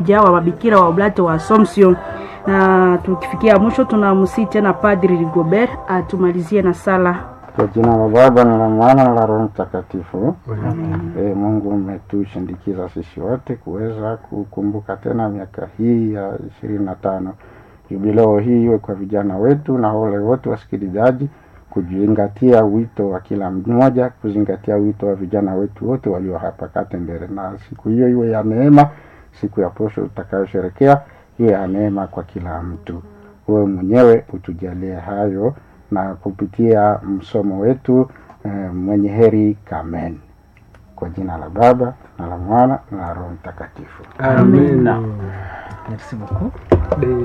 wa mabikira wa Oblate wa Assumption. Na tukifikia mwisho, tunamsii tena Padri Rigobert atumalizie na sala. Kwa jina la Baba na la Mwana na la Roho Mtakatifu. E, Mungu umetushindikiza sisi wote kuweza kukumbuka tena miaka hii ya ishirini na tano jubileo hii iwe kwa vijana wetu na wale wote wasikilizaji kuzingatia wito wa kila mmoja, kuzingatia wito wa vijana wetu wote walio hapa Katembere, na siku hiyo iwe ya neema, siku ya posho utakayosherekea iwe ya neema kwa kila mtu. Wewe mwenyewe utujalie hayo na kupitia msomo wetu eh, mwenye heri Kamen, kwa jina la Baba na la Mwana na la Roho Mtakatifu. Amen. Merci beaucoup.